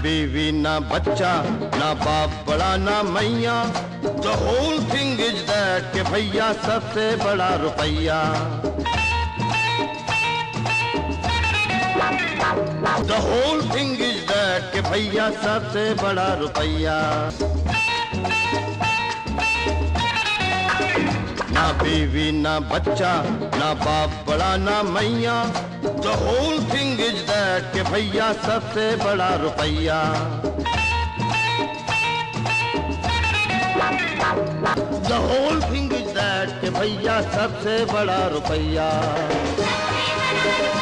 बीवी ना बच्चा ना बाप बड़ा ना मैया द होल थिंग इज दैट के भैया सबसे बड़ा रुपया द होल थिंग इज दैट के भैया सबसे बड़ा रुपया ना बीवी ना बच्चा ना बाप बड़ा ना मैया द होल थिंग इज दैट के भैया सबसे बड़ा रुपया द होल थिंग इज दैट के भैया सबसे बड़ा रुपया